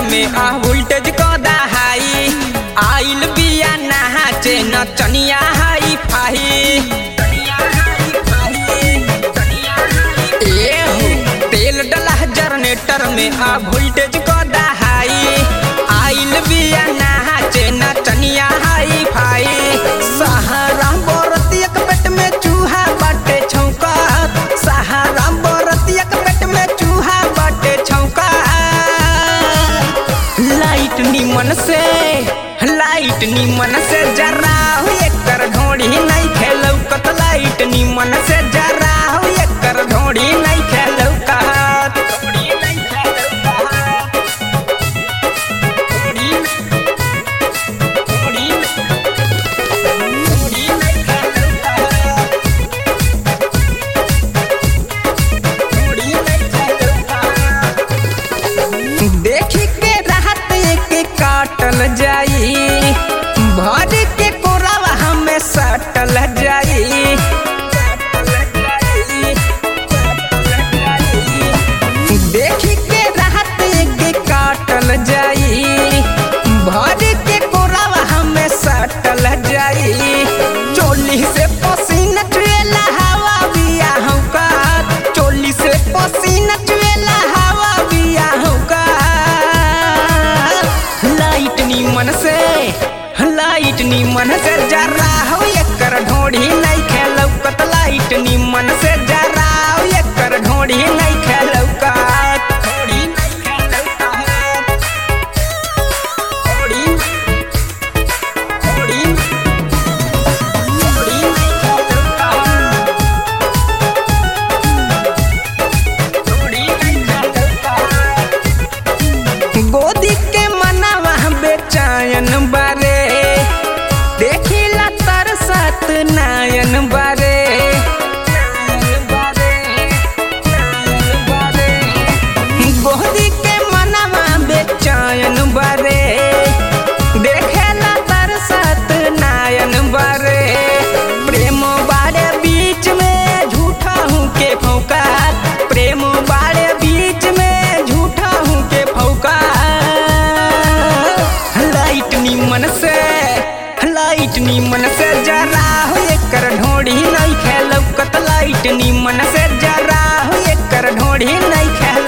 में आ वोल्टेज क दहाई आइल बिया नहाचे नचनिया हाई फाही ए हो तेल डला जनरेटर में आ वोल्टेज क दहाई आइल बिया नहाचे नचनिया हाई फाई सहारा बरतिया के पेट में चूहा बाटे छौका सहारा बरतिया के पेट में चूहा बाटे छौका लाइट निमन से लाइट निमन से जरा हो एकर ढोड़ी नहीं खेलौ कत लाइट निमन से जरा हो एकर ढोड़ी नहीं खेलौ कहत ढोड़ी नहीं खेलौ कहत ढोड़ी ढोड़ी ढोड़ी नहीं खेलौ कहत ढोड़ी नहीं खेलौ कहत देखी के राहत के काटल जाई भर के कोरावा हमें सटल जाई देखी के राहत के काटल जाई भर के कोरावा हमें सटल जाई चोली से पसीना चुएला हवा बिया हमका चोली से पसीना चुएला हवा बिया हमका लाइट निमन से लाइट निमन से जरा हो एकर ढोड़ी नहीं खेलौ कत लाइट निमन से जरा हो एकर ढोड़ी नहीं खेलौ कत ढोड़ी नहीं खेलौ कत ढोड़ी ढोड़ी ढोड़ी नहीं खेलौ कत ढोड़ी नहीं खेलौ कत गोदी के मनावा बेचायन बारे देखिला तरसत नायन बारे गोदी के मनावा बेचायन बारे देखेला तरसत नायन बारे प्रेम बारे बीच में झूठा हूँ के फौका प्रेम बारे बीच में झूठा हूँ के फौका लाइट निमन से लाइट निमन से जरा हो एकर ढोड़ी नहीं खेलौ कत लाइट निमन से जरा हो एकर ढोड़ी नहीं खेल